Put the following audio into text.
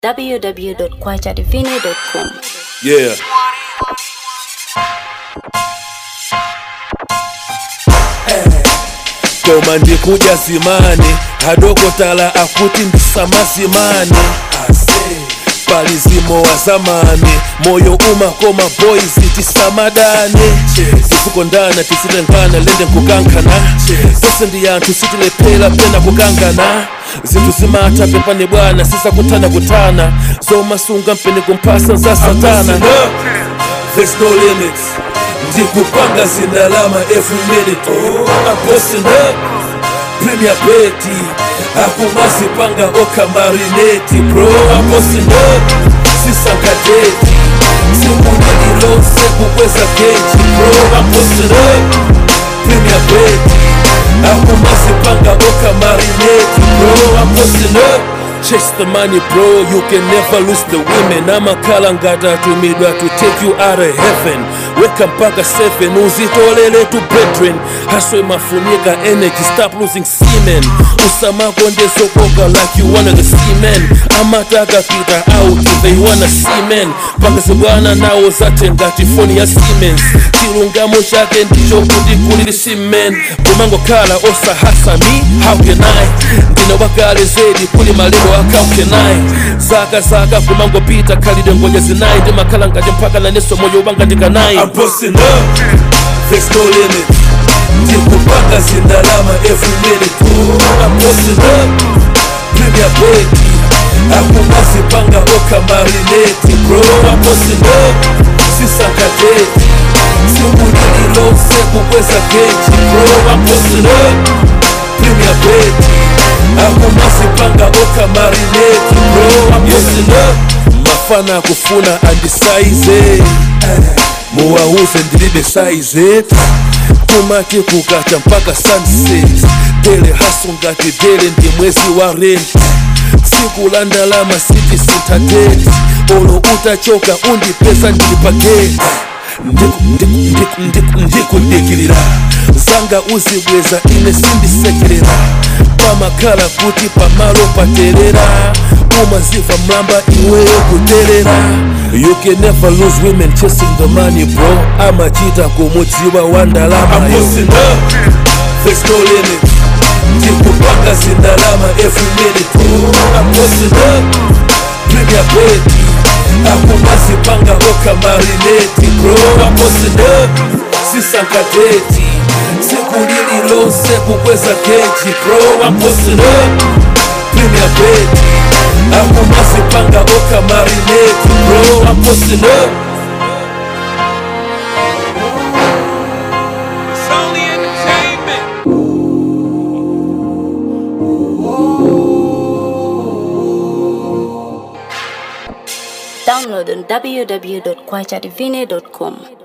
www.kwachadivine.com. Yeah. koma ndikuja zimani hadokotala akuti ndisamazimani palizimo wa zamani moyo umakoma boys tisamadani tisikondana tisitengana lende nkukankana tose ndi yanthu sitilephera pena kukangana zinthu zimatha pepane bwana sisakutana kutana zomasunga mpene kumphasa za satana There's no limits ndikupanga zindalama every minute I'm posting up Premier Betty akumazipanga okamarineti bro I'm posting up sisankadeti simunililose kukweza keji bro I'm posting up Premier Betty akumazipanga okamarineti bro I'm posting up Chase the money bro, you can never lose the women amakhala ngati atumidwa to take you out of heaven weka mpaka 7 uzitolele tu brethren haswe mafunika energy stop losing semen usamako ndezokoka like you one of the seamen amataka pita out they wanna seamen pangasi bwana nawo zate ngati foni ya siemens chilungamo chake ndicho kuti kulili semen kumangokhala osahasa me how can i ndine wakale zedi kuli malero akaukenai zaka zaka kumangopita khalidwe ngoja zinayi ndimakhala ngati mpaka naneso moyo wanga ndikanayi I'm posting up, there's no limit ndikupanga zindalama every minute I'm posting up, premier beki akumazipanga okamarineti bro I'm posting up, sisankadeti simunililose kukweza keji bro I'm posting up, premier beki akumazipanga okamarineti bro I'm posting up mafana akufuna andisaize muwauze ndilibe saize kumati kukacha mpaka sunset dele haso ngati dele ndi mwezi wa rent siku la ndalama siti sintadeti olo utachoka undipeza ndili pageti ndikudikilira zanga uzibweza ine sindisekerera pamakhala kuti pamalo paterera umaziva mlamba iweyo kuterera you can never lose women chasing the money bro amachita kumudziwa wa ndalamayo There's no limit ndikupanga zindalama every minute I'm posting up premier beti akumazipanga okamarineti bro I'm posting up sisankadeti sikulililose kukweza keji bro I'm posting up premier beti akumazipanga okamarineti bro I'm posting up It's only entertainment. Download on www.kwachadivine.com.